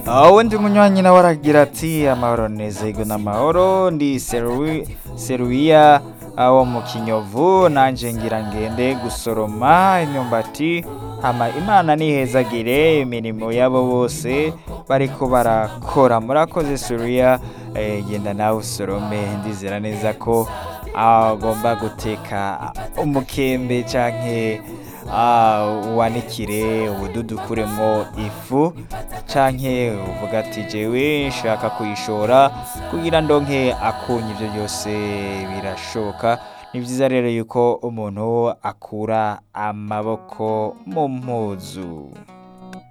wundi munywanyi nawe aragira ati amahoro nezego n'amahoro ndi Serui- seruiya wo mu kinyovu nanje ngira ngende gusoroma imyumbati hama imana nihezagire imirimo yabo bose bariko barakora murakoze seruiya eh, genda nawe usorome ndizera neza ko agomba guteka umukembe canke ah, wanikire ubududukuremwo ifu canke uvuga ati jewe nshaka kuyishora kugira ndonke akunye ivyo byose birashoboka ni vyiza rero yuko umuntu akura amaboko mu mpuzu